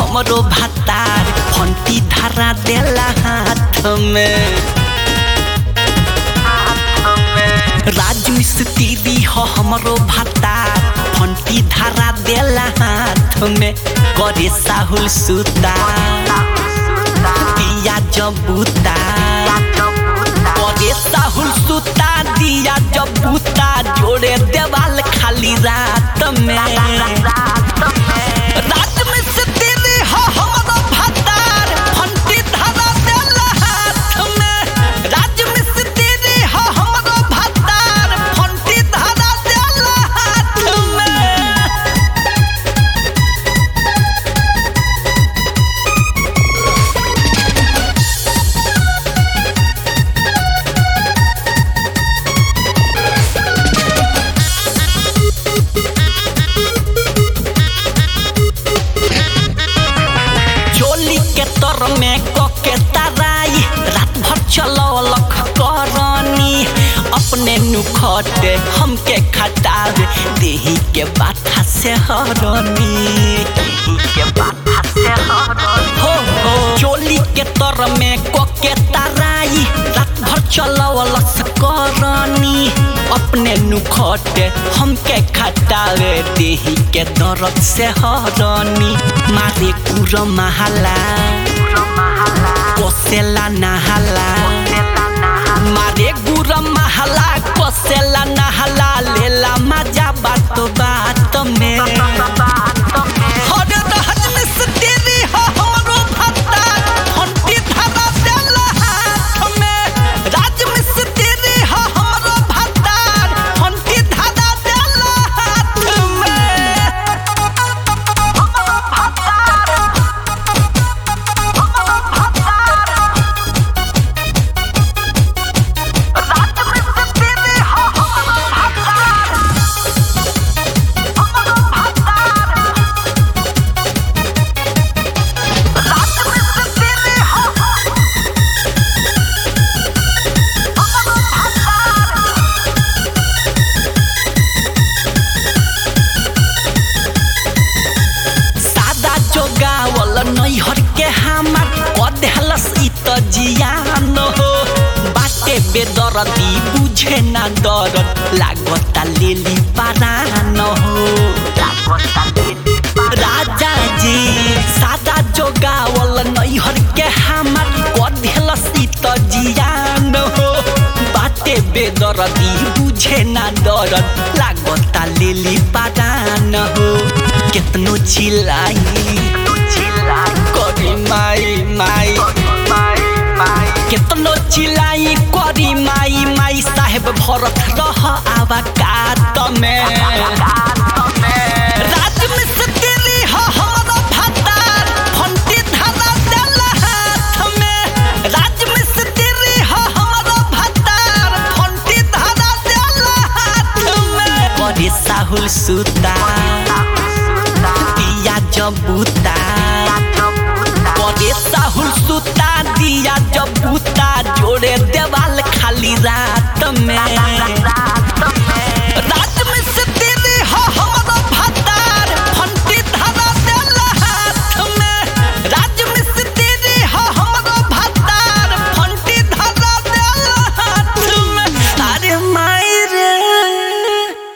हमरो भातार फंटी धरा देला हाथ में राज मिस्त्री हो हमरो भातार फंटी धरा देला हाथ में करे साहुल सुता दिया जबूता करे साहुल सुता दिया जबूता जोड़े देवाल खाली रात में रात में से तेरे हो हमरो भातार फंटी धरा देला हाथ में राज में से तेरे हो हमरो भातार फंटी धरा देला हाथ में चोली के तर में कके तराई रात भर चलौलक करनी अपने नुखटे हमके खटावे देही के बाथा से हरनी देही के बाथा से हरनी हो हो चोली के तर में कके तराई रात भर चलौलक करनी अपने नुखटे हमके खटावे देही के दर्द से हरनी मारे कुर महला कोसेला नहला मारे गुर महला कोसेला नहला लेला मजा बात बात में हर रहत में से तेरी हो हमरो भत्ता फंटी धरा देला हाथ में राज में से तेरी हो हमरो भत्ता फंटी धरा देला हाथ में सादा जोगावल नैहर के हमार कदेहलस इ त जियान हो बाटे बेदरदी बुझे ना दरद लागता लेली पारान हो राजा जी सादा जोगावल नैहर के हमार कदेहलस इ त जियान हो बाटे बेदरदी बुझे ना दरद लागता लेली पारान हो केतनो चिल्लाई करी माई माई केतनो चिल्लाई करी माई माई साहेब भरत रह आवा कात में रात में से तेरी हो हमरो भातार फंटी धरा देला हाथ में राज में से तेरी हो हमरो भातार फंटी धरा देला हाथ में करे साहुल सुता दिया जबूता करे साहुल सुता दिया जबूता जोड़े देवाल खाली रात